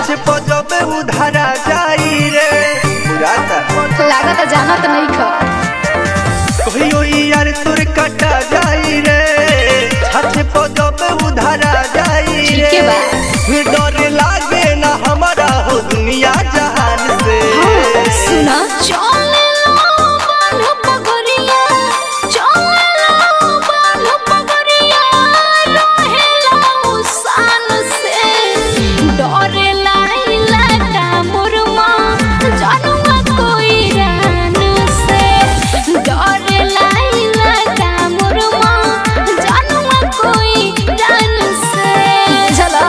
छाछ पजबे उधारा जाई रे बुझाता लागत जानत नहीं ख कहियो यार तोर कटा जाई रे छाछ पजबे उधारा जाई रे ठीके बा। डर लागे ना हमारा हो दुनिया जहान से सुना चले लो बाल पगरिया चले लो बाल पगरिया रहे लो सान से डरे लाइला का मुरमा जानुआ कोई रान से डरे लाइला का मुरमा जानुआ कोई रान से चला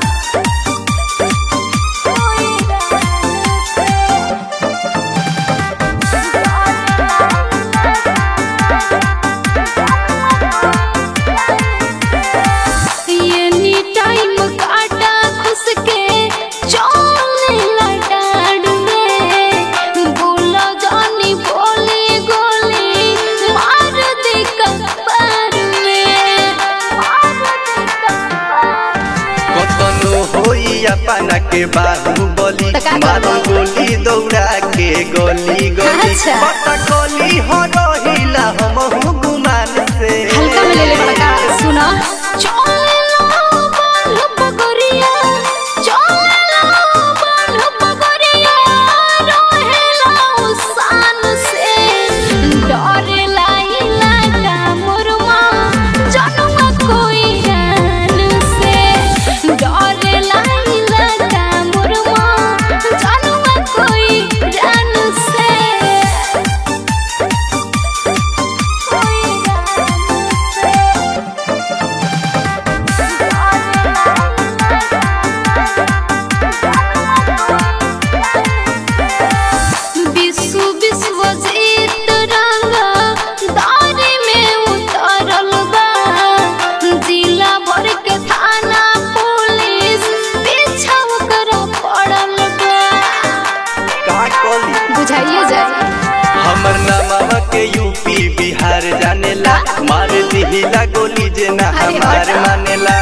कोई रान से एनी टाइम काटा खुस के चले लटाड़ में बोला जानी बोली गोली मार दे कपार में मार दे कपार में कतनो होई अपना के बाहुबली त का मारो करबो? गोली दौड़ा के गोली गोली अच्छा। पता गोली हो रहिला हम गुमान से हल्का में ले ले बड़का सुना चले लो बाल पगरिया चले लो बाल पगरिया रहे लो सान से डरे लाइला का मुरमा जनुआ कोई रान से डरे लाइला का मुरमा जनुआ कोई रान से कोई रान से विश्व विश्वजीत रंगा दारी में उतरल बा जिला भर के थाना पुलिस पीछा कर पड़ल बा का कोली बुझाइए जाए हमर नामा के यूपी बिहार जानेला मार दिहिला गोली जे ना अरे हमार हटा। मानेला